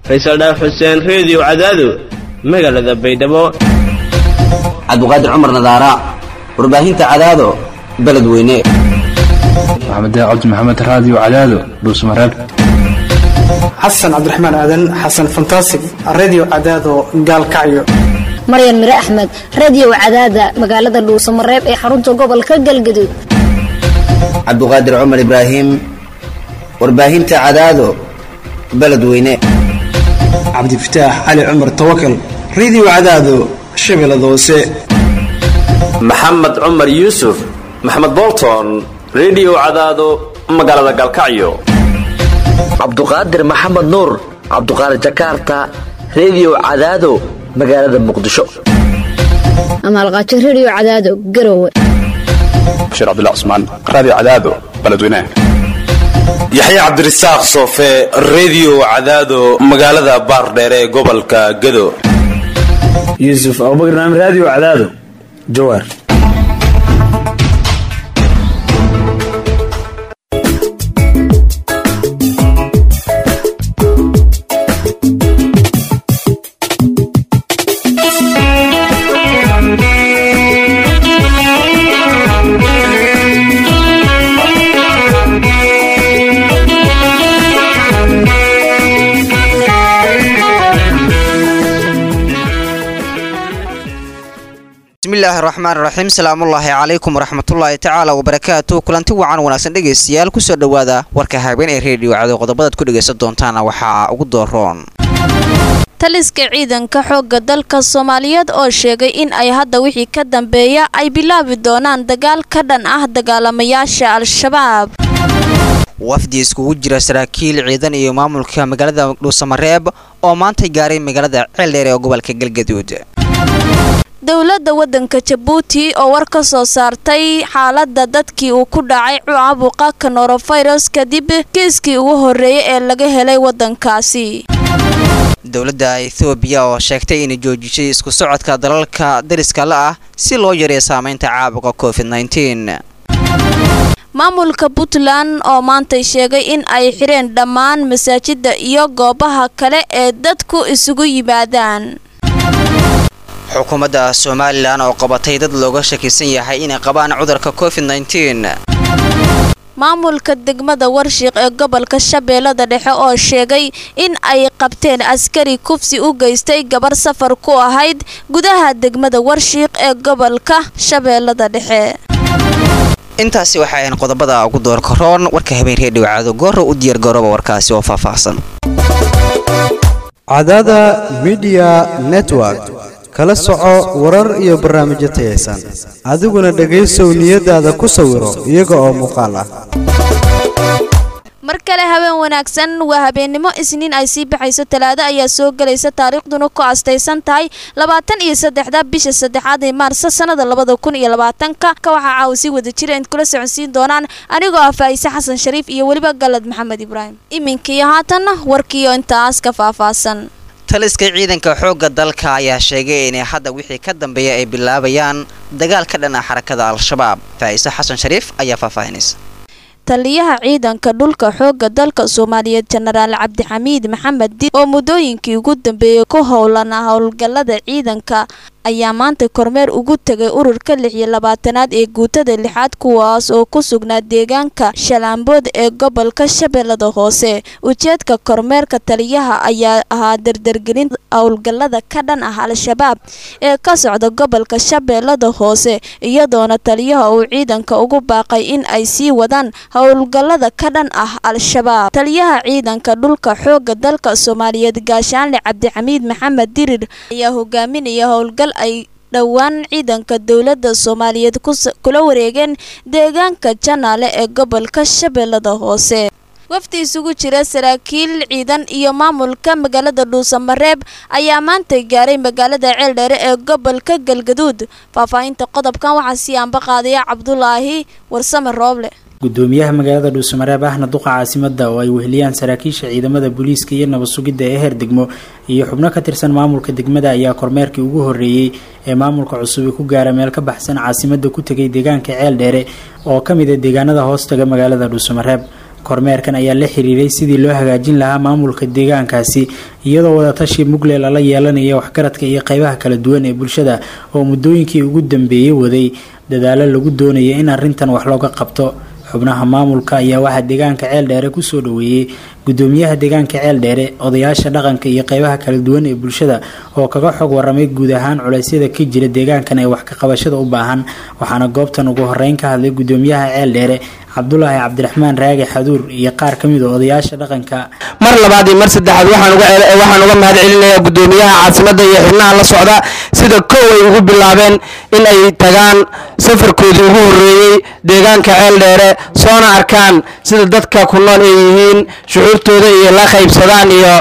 faysal dhaaf xuseen reediyo cadaado magaalada baydhabo cabdiqaadir cumar nadaara warbaahinta cadaado beledweyne maxamed cabdi maxamed raadiyo cadaado dhuusmareeb xasan cabdiraxmaan aadan xasan fantasig redio cadaado gaalkacyo maryan mire axmed radio cadaada magaalada dhuusamareeb ee xarunta gobolka galgaduud cabdiqaadir cumar ibraahim warbaahinta cadaado beledweyne cabdifataax cali cumar tawakal redio cadaado shabeellada hoose maxamed cumar yuusuf maxamed bolton redio cadaado magaalada gaalkacyo cabduqaadir maxamed nuur cabduqaadir jakarta redio cadaado magaalada muqdisho amaalqaajo radio cadaado garowe bashiir cabdilla cusmaan raadiyo cadaado beledweynaha yaxya cabdirasaaq soofe redio cadaado magaalada baardheere ee gobolka gado yuusuf abubakar naam raadiyo cadaado jawaar bismillahi raxmaan raxiim salaamullaahi calaykum waraxmatullaahi tacaala wabarakaatu kulanti wacan wanaagsan dhegaystayaal kusoo dhowaada warka habeen ee reediyo cado qodobadaad ku dhegaysan doontaana waxaa ugu dooroon taliska ciidanka xoogga dalka soomaaliyeed oo sheegay in ay hadda wixii ka dambeeya ay bilaabi doonaan dagaal ka dhan ah dagaalamayaasha al-shabaab wafdi iskugu jira saraakiil ciidan iyo maamulka magaalada dhuusamareeb oo maantay gaaray magaalada ceeldheer ee gobolka galgaduud dowladda waddanka jabuuti oo war ka soo saartay xaaladda dadkii uu ku dhacay caabuqa kanorovirus kadib kiiskii ugu horreeyay ee laga helay waddankaasi dowladda ethoobiya oo sheegtay inay joojisay isku socodka dalalka dariska la ah si loo yareeyo saameynta caabuqa covid maamulka puntland oo maantay sheegay in ay xireen dhammaan masaajidda iyo goobaha kale ee dadku isugu yimaadaan xukuumadda somalilan oo qabatay dad looga shakisan yahay inay qabaan cudurka covid maamulka degmada warshiiq ee gobolka shabeellada dhexe oo sheegay in ay qabteen askari kufsi u geystay gabar safar ku ahayd gudaha degmada warshiiq ee gobolka shabeellada dhexe intaasi waxay ahayn qodobada ugu door karoon warka habeen reediyo caado gooro u diyaar garooba warkaasi oo faahfaahsan cadaada midiya network kala soco warar iyo barnaamijyo tayaysan adiguna dhegaysow niyadaada ku sawiro iyaga oo muuqaal ah mar kale habeen wanaagsan waa habeennimo isniin ay sii baxayso talaado ayaa soo gelaysa taariikhduna ku astaysan tahay labaatan iyo saddexda bisha saddexaad ee maarso sannada labada kun iyo labaatanka ka waxaa caawa sii wada jira int kula soconsiin doonaan anigoo ah faa'ise xasan shariif iyo weliba galad maxamed ibraahim iminkiiyo haatanna warkiiyo intaas ka faahfaahsan taliska ciidanka xoogga dalka ayaa sheegay inay hadda wixii ka dambeeya ay bilaabayaan dagaal ka dhan ah xarakada al-shabaab faa'ise xasan shariif ayaa faahfaahinaysa taliyaha ciidanka dhulka xoogga dalka soomaaliyeed jenaraal cabdixamiid maxamed di oo muddooyinkii ugu dambeeyey ku howlana howlgallada ciidanka ayaa maanta kormeer ugu tegay ururka lix iyo labaatanaad ee guutada lixaad kuwaas oo ku sugnaa deegaanka shalaambood ee gobolka shabeellada hoose ujeedka kormeerka taliyaha ayaa ahaa dardargelin howlgallada ka dhan ah al-shabaab ee ka socda gobolka shabeellada hoose iyadoona taliyaha uu ciidanka ugu baaqay in ay sii wadaan howlgallada ka dhan ah al-shabaab taliyaha ciidanka dhulka xoogga dalka soomaaliyeed gaashaanle cabdixamiid maxamed dirir ayaa hogaaminaya howlgal ay dhowaan ciidanka dowladda soomaaliyeed kula wareegeen deegaanka janaale ee gobolka shabeellada hoose wafdi isugu jira saraakiil ciidan iyo maamulka magaalada dhuusamareeb ayaa maanta gaaray magaalada ceeldheere ee gobolka galgaduud faahfaahinta qodobkan waxaa sii aanba qaadaya cabdulaahi warsame rooble gudoomiyaha magaalada dhuusamareeb ahna duqa caasimada oo ay weheliyaan saraakiisha ciidamada booliiska iyo nabad sugidda ee heer degmo iyo xubno ka tirsan maamulka degmada ayaa kormeerkii ugu horreeyey ee maamulka cusub ku gaara meel ka baxsan caasimada ku tegay deegaanka ceel dheere oo ka mid a deegaanada hoostaga magaalada dhuusamareeb kormeerkan ayaa la xiriiray sidii loo hagaajin lahaa maamulka deegaankaasi iyadoo wadatashi mugle lala yeelanaya waxgaradka iyo qeybaha kala duwan ee bulshada oo muddooyinkii ugu dambeeyey waday dadaalo lagu doonaya in arrintan wax looga qabto xubnaha maamulka ayaa waxaa deegaanka ceel dheere kusoo dhaweeyey gudoomiyaha deegaanka ceel dheere odayaasha dhaqanka iyo qeybaha kala duwan ee bulshada oo kaga xog waramay guud ahaan culeysyada ka jira deegaankan ee wax ka qabashada u baahan waxaana goobtan ugu horeyn ka hadlay gudoomiyaha ceel dheere cabdulaahi cabdiraxmaan raagi xaduur iyo qaar ka mid a odayaasha dhaqanka mar labaad iyo mar saddexaad waxaan uga mahad celinayaa gudoomiyaha caasimada iyo xubnaha la socda sida kow ay ugu bilaabeen in ay tagaan safarkoodii ugu horeeyey deegaanka ceel dheere soona arkaan sida dadka ku nool ay yihiin shucuurtooda iyo la qaybsadaan iyo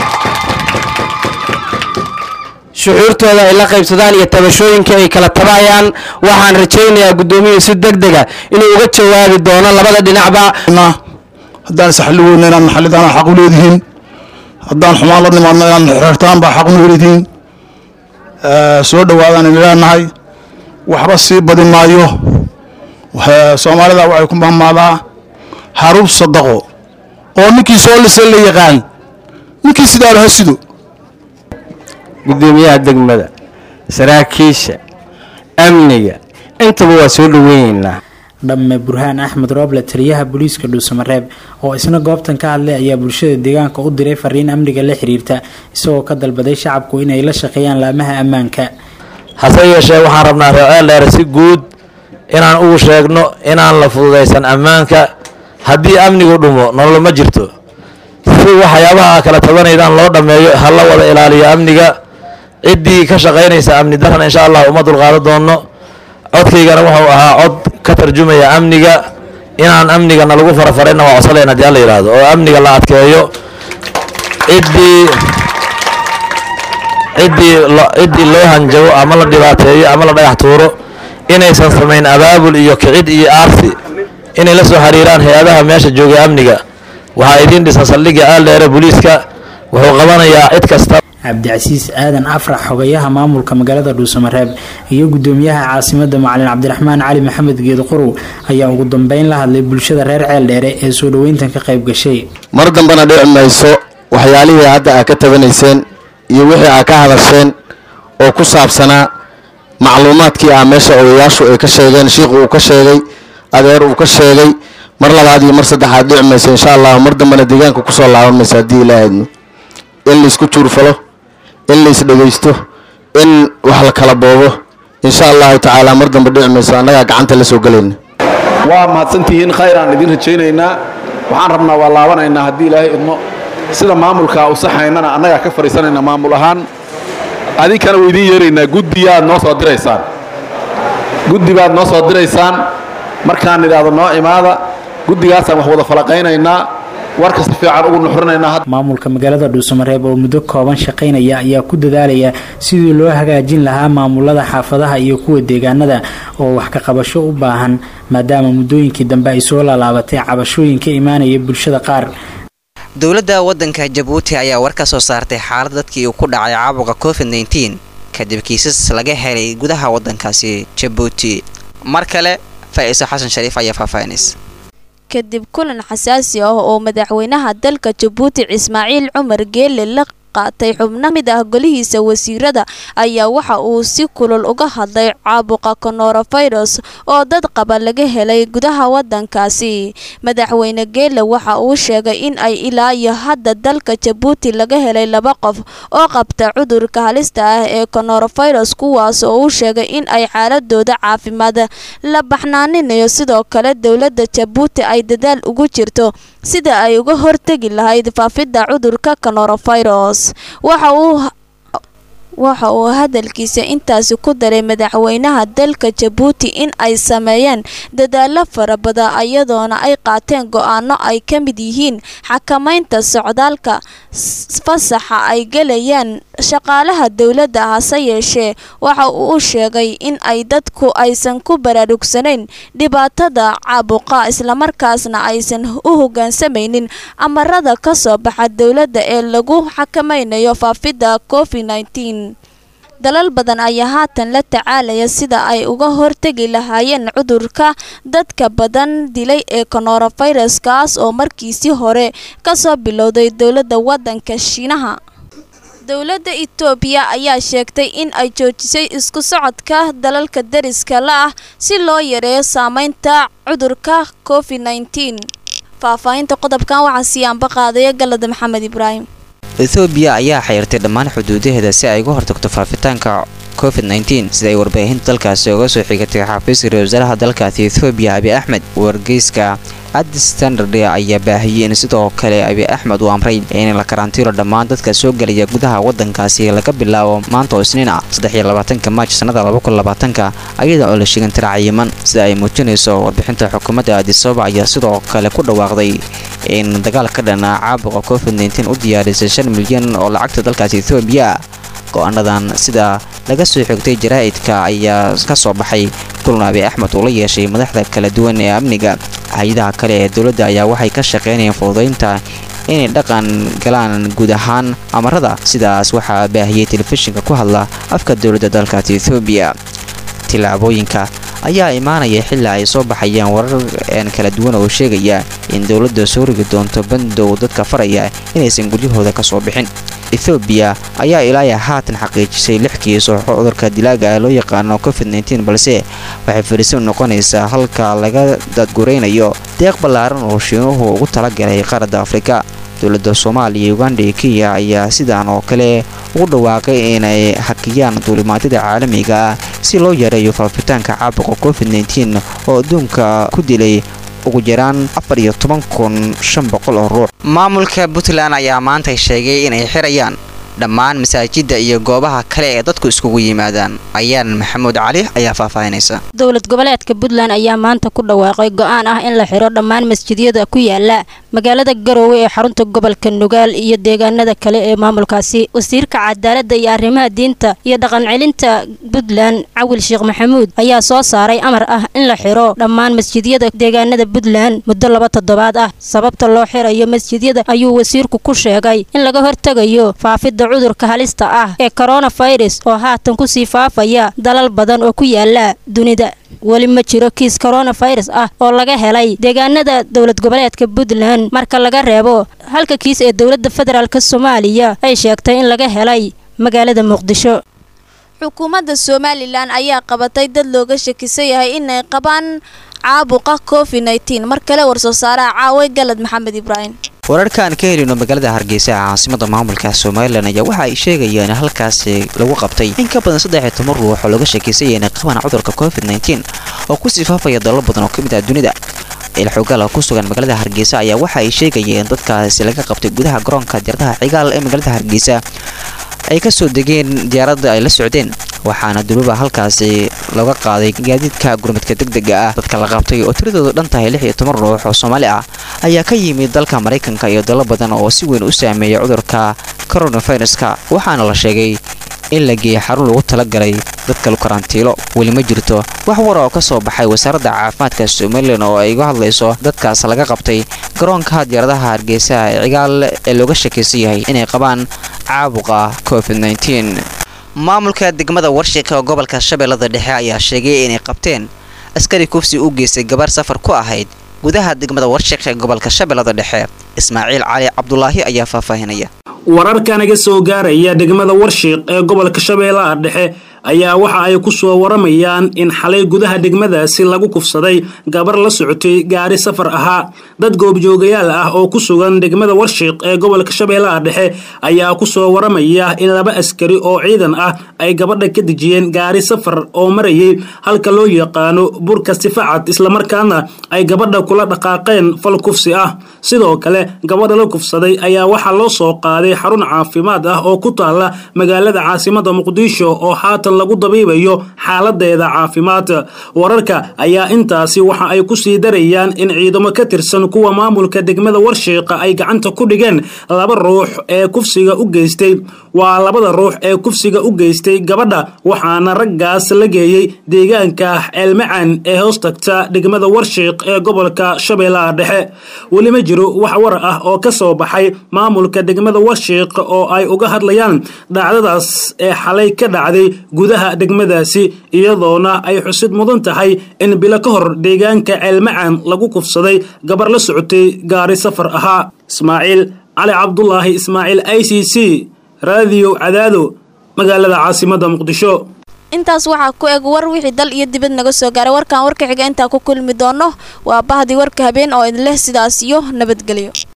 shucuurtooda ay la qaybsadaan iyo tabashooyinka ay kala tabayaan waxaan rajaynayaa gudoomiyuhu si deg dega inuu uga jawaabi doono labada dhinacba haddaan isxalli weyna inaan naxalidaan xaq u leedihiin haddaan xumaan la nimaadno inaan xirtaan baa xaq u leedihiin soo dhawaadaan in leenahay waxba sii badi maayo soomaalida waxay ku mahmaadaa harub sadaqo oo ninkii soo lisa la yaqaan ninkii sidaalo ha sido gudoomiyaha degmada saraakiisha amniga intaba waa soo dhaweyneynaa dhamme burhaan axmed rooble taliyaha booliiska dhuusamareeb oo isna goobtan ka hadlay ayaa bulshada deegaanka u diray fariin amniga la xiriirta isagoo ka dalbaday shacabku inay la shaqeeyaan laamaha ammaanka hase yeeshee waxaan rabnaa reeceel dheer si guud inaan ugu sheegno inaan la fududaysan ammaanka haddii amnigu dhumo nolol ma jirto si waxyaabaha kala tabanaydaan loo dhammeeyo ha la wada ilaaliyo amniga ciddii ka shaqaynaysa amni daran insha allah uma dulqaado doono codkaygana wuxuu ahaa cod ka tarjumaya amniga inaan amnigana lagu farafarayna waa codsaleen haddii alla yidhaahdo oo amniga la adkeeyo ciddii ciddii ciddii loo hanjabo ama la dhibaateeyo ama la dhagax tuuro inaysan samayn abaabul iyo kicid iyo aarsi inay la soo xiriiraan hay-adaha meesha joogay amniga waxaa idiin dhisan saldhigga aaldheere booliiska wuxuu qabanayaa cid kasta cabdicasiis aadan afrax xogayaha maamulka magaalada dhuusamareeb iyo gudoomiyaha caasimada macalin cabdiraxmaan cali maxamed geed qorow ayaa ugu dambeyn la hadlay bulshada reer ceel dheere ee soo dhaweyntan ka qayb gashay mar dambena dhici mayso waxyaalihii hadda aa ka tabanayseen iyo wixii aa ka hadasheen oo ku saabsanaa macluumaadkii ah meesha odayaashu ay ka sheegeen shiikhu uu ka sheegay adeer uu ka sheegay mar labaad iyo mar saddexaad dhici mayso insha allahu mar dambena deegaanka kusoo laaban mayso haddii ilaahadno in laysku juurfalo in lays dhegaysto in wax la kala boobo insha allahu tacaala mar dambe dhici mayso annagaa gacanta la soo gelayna waa mahadsantihiin khayr aan idin rajaynaynaa waxaan rabnaa waa laabanaynaa haddii ilaahay idmo sida maamulka u saxaynana annagaa ka fadhiisanayna maamul ahaan adinkana waa idiin yeeraynaa guddiyaad noo soo diraysaan guddi baad noo soo diraysaan markaan idhaahdo noo imaada guddigaasaan wax wada falaqaynaynaa warka si fiican ugu nuxrinaynaa maamulka magaalada dhuusamareeb oo muddo kooban shaqaynaya ayaa ku dadaalaya sidii loo hagaajin lahaa maamulada xaafadaha iyo kuwa deegaanada oo wax ka qabasho u baahan maadaama muddooyinkii dambe ay soo laalaabatay cabashooyin ka imaanaya bulshada qaar dowladda waddanka jabuuti ayaa war ka soo saartay xaalad dadkii uu ku dhacay caabuqa covid nteen kadib kiisas laga helay gudaha waddankaasi jabuuti mar kale faa'iiso xasan shariif ayaa faahfaahinaysa kadib kulan xasaasi ah oo madaxweynaha dalka jabuuti ismaaciil cumar geele la qaatay xubno mid ah golihiisa wasiirada ayaa waxa uu si kulul uga hadlay caabuqa coronavirus oo dad qaba laga helay gudaha wadankaasi madaxweyne geele waxa uu sheegay in ay ilaa iyo hadda dalka jabuuti laga helay laba qof oo qabta cudurka halista ah ee coronavirus kuwaas oo uu sheegay in ay xaaladooda caafimaad la baxnaaninayo sidoo kale dowladda jabuuti ay dadaal ugu jirto sida ay uga hortegi lahayd faafidda cudurka coronavirus waxa uu waxa uu hadalkiisa intaasi ku daray madaxweynaha dalka jabuuti in ay sameeyeen dadaalo fara badan iyadoona ay qaateen go-aano ay ka mid yihiin xakamaynta socdaalka fasaxa ay gelayaan shaqaalaha dowladda hase yeeshee waxa uu u sheegay in ay dadku aysan ku baraarugsanayn dhibaatada caabuqa islamarkaasna aysan u hogaansamaynin amarada ka soo baxa dowladda ee lagu xakamaynayo faafidda covid dalal badan ayaa haatan la tacaalaya sida ay uga hortegi lahaayeen cudurka dadka badan dilay ee coronavirus kaas oo markiisii hore kasoo bilowday dowladda waddanka shiinaha dowladda itoobiya ayaa sheegtay in ay joojisay isku socodka dalalka dariska la ah si loo yareeyo saameynta cudurka covid nneteen faahfaahinta qodobkan waxaa sii anba qaadaya galada maxamed ibraahim ethoobiya ayaa xayrtay dhammaan xuduudaheeda si ay uga hortagto faafitaanka covid nneteen sida ay warbaahinta dalkaasi uga soo xigatay xafiiska ra wasaaraha dalkaasi ethoobiya abi axmed wargeyska addis standard ayaa baahiyey in sidoo kale abi axmed uu amray in la karantiilo dhammaan dadka soo gelaya gudaha wadankaasi laga bilaabo maanta oo isniin ah saddexiyo labaatanka maaj sannada laba kun labaatanka ayada oo la sheegan tira cayiman sida ay muujinayso warbixinta xukuumadda adisababa ayaa sidoo kale ku dhawaaqday in dagaal ka dhana caabuqa covid nneteen u diyaarisay shan milyan oo lacagta dalkaasi ethoobiya go-aanadan sida laga soo xigtay jaraa'idka ayaa ka soo baxay kulan abi axmed uu la yeeshay madaxda kala duwan ee amniga hay-adaha kale ee dowladda ayaa waxay ka shaqaynayeen fududaynta inay dhaqan galaan guud ahaan amarada sidaas waxaa baahiyey telefishinka ku hadla afka dowladda dalkaasi ethoobiya tillaabooyinka ayaa imaanaya xilaa ay soo baxayaan warar een kala duwan oo sheegaya in dowladda soo rigi doonto bandow dadka faraya inaysan guryahooda ka soo bixin ethoobiya ayaa ilaa haatan xaqiijisay lix kiis oo cudurka dilaaga ah loo yaqaano covid nneteen balse waxay fariisin noqonaysaa halka laga dadguraynayo deeq ballaaran oo shiinuhu ugu talagalay qaaradda afrika dowladda soomaaliya uganda iyo kenya ayaa sidaan oo kale ugu dhawaaqay inay hakiyaan duulimaadyada caalamiga ah si loo yareeyo faafitaanka caabuqa covid nneteen oo adduunka ku dilay ugu yaraan afar iyo toban kun shan boqol oo ruux maamulka puntland ayaa maanta sheegay inay xirayaan dhammaan masaajidda iyo goobaha kale ee dadku iskugu yimaadaan ayaan maxamuud cali ayaa faahfaahinaysa dowlad goboleedka puntland ayaa maanta ku dhawaaqay go-aan ah in la xiro dhammaan masjidyada ku yaala magaalada garoowe ee xarunta gobolka nugaal iyo deegaanada kale ee maamulkaasi wasiirka cadaaladda iyo arrimaha diinta iyo dhaqancelinta puntland cawil sheekh maxamuud ayaa soo saaray amar ah in la xiro dhammaan masjidyada deegaanada puntland muddo laba toddobaad ah sababta loo xirayo masjidyada ayuu wasiirku ku sheegay in laga hortegayo faafidda cudurka halista ah ee koronafirus oo haatan kusii faafaya dalal badan oo ku yaala dunida weli ma jiro kiis koronafirus ah oo laga helay deegaanada dowlad goboleedka puntland marka laga reebo halka kiis ee dowladda federaalk soomaaliya ay sheegtay in laga helay magaalada muqdisho xukuumadda somalilan ayaa qabatay dad looga shakisan yahay inay qabaan caabuqa covid nneteen mar kale warsoo saaraha caaway galad maxamed ibraahim wararkaan ka helino magaalada hargeysa ee caasimada maamulka somalilan ayaa waxa ay sheegayaan in halkaasi lagu qabtay in ka badan saddex iyo toban ruux oo looga shakiysaya inay qabaan cudurka covid nneteen oo kusii faafaya dalal badan oo ka mid ah dunida ilxogaal ku sugan magaalada hargeysa ayaa waxa ay sheegayeen dadkaasi laga qabtay gudaha garoonka diyaaradaha cigaal ee magaalada hargeysa ay ka soo degeen diyaaradda ay la socdeen waxaana duruba halkaasi laga qaaday gaadiidka gurmadka degdega ah dadka la qabtay oo tiradoodu dhan tahay lix iyo toban ruux oo soomaali ah ayaa ka yimid dalka maraykanka iyo dalal badan oo si weyn u saameeyay cudurka coronaviruska waxaana la sheegay in la geeyay xarun lagu talagalay dadka karantiilo weli ma jirto wax wara oo ka soo baxay wasaaradda caafimaadka somalilan oo ay uga hadlayso dadkaas laga qabtay garoonka diyaaradaha hargeysa ee cigaal ee looga shakaysan yahay inay qabaan caabuqa covid nneteen maamulka degmada warshiqa oo gobolka shabeellada dhexe ayaa sheegay inay qabteen askari kufsi u geystay gabar safar ku ahayd gudaha degmada warshiq ee gobolka shabeellada dhexe ismaaciil cali cabdulaahi ayaa faahfaahinaya wararka naga soo gaaraya degmada warshiiq ee gobolka shabeellaha dhexe ayaa waxa ay ku soo waramayaan in xalay gudaha degmadaasi lagu kufsaday gabar la socotay gaari safar ahaa dad goobjoogayaal ah oo ku sugan degmada warshiiq ee gobolka shabeellaha dhexe ayaa ku soo waramaya in laba askari oo ciidan ah ay gabadha ka dejiyeen gaari safar oo marayay halka loo yaqaano burka sifacad islamarkaana ay gabadha kula dhaqaaqeen fal kufsi ah sidoo kale gabadha la kufsaday ayaa waxaa loo soo qaaday xarun caafimaad ah oo ku taala magaalada caasimada muqdisho oo haatan lagu dabiibayo xaaladeeda caafimaad wararka ayaa intaasi waxa ay ku sii darayaan in ciidamo ka tirsan kuwa maamulka degmada warshiiqa ay gacanta ku dhigeen laba ruux ee kufsiga u geystay waa labada ruux ee kufsiga u geystay gabadha waxaana raggaas la geeyey deegaanka ceelmacaan ee hoos tagta degmada warshiiq ee gobolka shabeellaha dhexe weli ma jiro wax war ah oo ka soo baxay maamulka degmada warshiiq oo ay uga hadlayaan dhacdadaas ee xalay ka dhacday gudaha degmadaasi iyadoona ay xusid mudan tahay in bilo ka hor deegaanka ceelmacaan lagu kufsaday gabar la socotay gaari safar ahaa ismaaciil cali cabdulaahi ismaaciil i c c raadiyo cadaado magaalada caasimadda muqdisho intaas waxaa ku eg war wixii dal iyo dibad naga soo gaaray warkan warka xiga intaa ku kulmi doono waa bahdii warka habeen oo idin leh sidaas iyo nabadgelyo